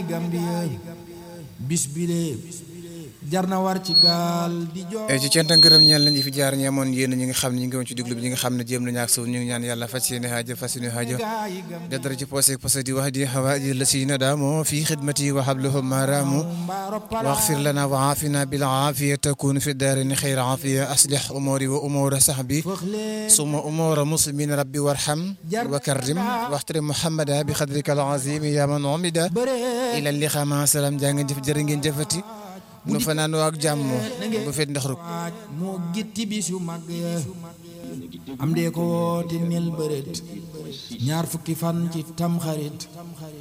gaayi Gambie bis bile jar na war ci gaal di jo ci cant ak ngërëm ñeel nañu fi jaar ñi amoon yéen ñi nga xam ne ñu ngi woon ci déglu bi ñi nga xam ne jéem nañu ak suuf ñu ngi ñaan yàlla fas yéene haaja fas yéene haaja da dara ci posé posé di wax di hawaaji la si na daamoo fi xidmati wa hablahum maraamu واغفر لنا وعافنا بالعافية تكون في الدارين خير عافية أصلح أموري وأمور صحبي ثم أمور مسلمين ربي وارحم وكرم واحترم محمدا بقدرك العظيم يا من عمد إلى اللقاء مع السلام جانgen jëf jërë ngeen jëfati nu fanaan ak jàmm bu fet ndax ruk moo gitti bis yu mag ya am dee ko woote mel bëreet ñaar fukki fan ci tam xarit